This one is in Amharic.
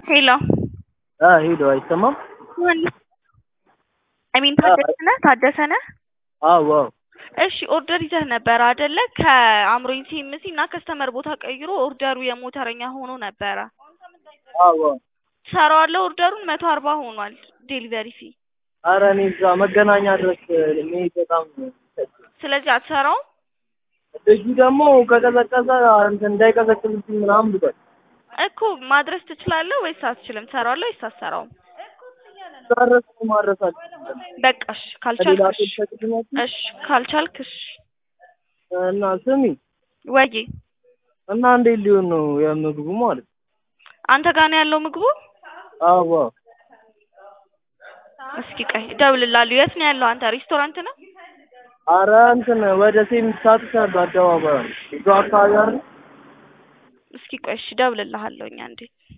ሄሎ ሄሎ አይሰማም? አይ ሚን ታደሰ ነህ ታደሰ ነህ? አዎ አዎ። እሺ ኦርደር ይዘህ ነበር አይደለ? ከአምሮኝ ሲኤምሲ እና ከስተመር ቦታ ቀይሮ ኦርደሩ የሞተረኛ ሆኖ ነበረ። አዎ አዎ። ሰራዋለሁ ኦርደሩን መቶ አርባ ሆኗል ዴሊቨሪ ፊ። ኧረ እኔ እዛ መገናኛ ድረስ መሄድ በጣም ስለዚህ አትሰራውም? ልጁ ደግሞ ከቀዘቀዘ እንትን እንዳይቀዘቅዝብኝ ምናምን ብሏል። እኮ ማድረስ ትችላለህ ወይስ አትችልም? ትሰራዋለህ ወይስ አትሰራውም? ጨረስ ማድረስ አልችልም። በቃ እሺ ከሌላ ካልቻልክ ሰው እሺ ትሰጥኛለሽ? እሺ ካልቻልክ እሺ እና ስሚ ወይ እና እንዴት ሊሆን ነው የምግቡ ማለት ነው? አንተ ጋር ነው ያለው ምግቡ? አዎ አዎ። እስኪ ቆይ እደውልልሃለሁ። የት ነው ያለው አንተ? ሬስቶራንት ነው? ኧረ እንትን ወደ ሴሚት ሳትሰድ አደባባይ ነው። እዛው አካባቢ አይደል? እስኪ ቆይ እሺ እደውልልሃለሁኝ አንዴ